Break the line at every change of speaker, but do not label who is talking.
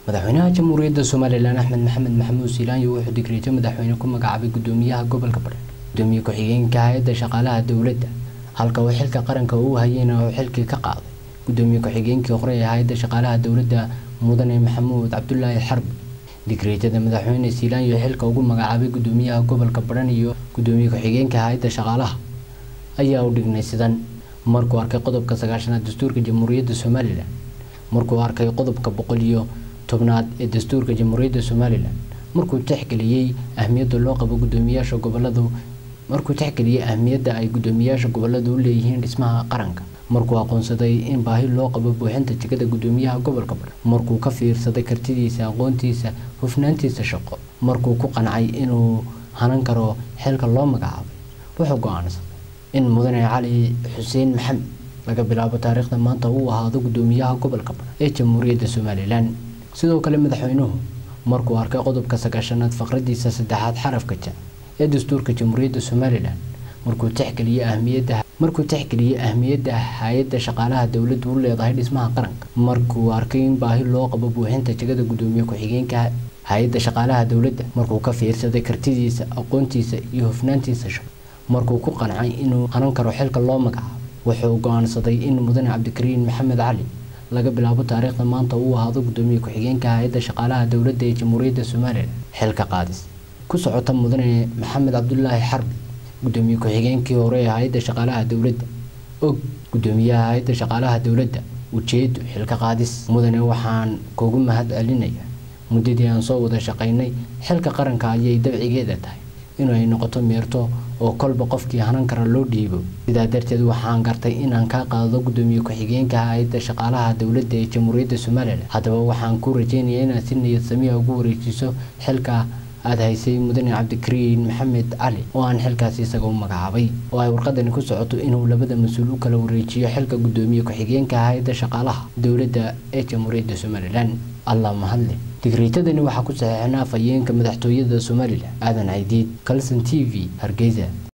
madaxweynaha jamhuuriyadda somalilan axmed maxamed maxamuud siilaanyo wuxuu digreejo madaxweyne ku magacaabay gudoomiyaha gobolka badhan gudoomiye ku-xigeenka hay-adda shaqaalaha dowladda halka uu xilka qaranka uu hayeyna uu xilkii ka qaaday gudoomiye ku-xigeenkii hore ee hay-adda shaqaalaha dowladda mudane maxamuud cabdulaahi xarbi digreetada madaxweyne siilaanyo xilka ugu magacaabay gudoomiyaha gobolka badhan iyo gudoomiye ku-xigeenka hay-adda shaqaalaha ayaa u dhignay sidan markuu arkay qodobka sagaashanaad dastuurka jamhuuriyadda somalilan markuu arkay qodobka boqol iyo tobnaad ee dastuurka jamhuuriyadda somalilan markuu tixgeliyey ahmiyadda loo qabo gudoomiyaasha goboladu markuu tixgeliyey ahmiyadda ay gudoomiyaasha goboladu u leeyihiin dhismaha qaranka markuu aqoonsaday in baahi loo qabo buuxinta jegada gudoomiyaha gobolka badhan markuu ka fiirsaday kartidiisa aqoontiisa hufnaantiisa shaqo markuu ku qancay inuu hanan karo xilka loo magacaabay wuxuu go-aansaday in mudane cali xuseen maxamed laga bilaabo taariikhda maanta uu ahaado gudoomiyaha gobolka badhan ee jamhuuriyadda somalilan sidoo kale madaxweynuhu markuu arkay qodobka sagaashanaad faqradiisa saddexaad xarafka ja ee dastuurka jamhuuriyadda somalilan markuu tixgeliyey ahmiyadda markuu tixgeliyey ahmiyadda hay-adda shaqaalaha dowladdu u leedahay dhismaha qaranka markuu arkay in baahi loo qabo buuxinta jegada gudoomiye ku-xigeenka hay-adda shaqaalaha dowladda markuu ka fiirsaday kartidiisa aqoontiisa iyo hufnaantiisa shaqo markuu ku qancay inuu hanan karo xilka loo magacaabo wuxuu go-aansaday in mudane cabdikariin maxamed cali laga bilaabo taariikhda maanta uu ahaado gudoomiye ku-xigeenka hay-adda shaqaalaha dowladda ee jamhuuriyadda somalilan xilka qaadis ku socota mudane maxamed cabdulaahi xarbi gudoomiye ku-xigeenkii hore ee hay-adda shaqaalaha dowladda og gudoomiyaha hay-adda shaqaalaha dowladda ujeedo xilka qaadis mudane waxaan kugu mahad celinaya muddadii aan soo wada shaqaynay xilka qaranka ayay dabcigeeda tahay inuu ay noqoto meerto oo kolba qofkii hanan kara loo dhiibo sidaa darteed waxaan gartay inaan kaa qaado gudoomiye ku-xigeenka hay-adda shaqaalaha dowladda ee jamhuuriyadda somalilan haddaba waxaan ku rajeynayaa inaad si niyad samiya ugu wareejiso xilka aada haysay mudane cabdikariin maxamed cali oo aan xilkaasi isaga u magacaabay oo ay warqadani ku socoto inuu labada mas-uul u kala wareejiyo xilka gudoomiye ku-xigeenka hay-adda shaqaalaha dowladda ee jamhuuriyadda somalilan allah mahadle digriitadani waxaa ku saxeexnaa afhayeenka madaxtooyada somalilan aadan caydiid kalson t v hargeysa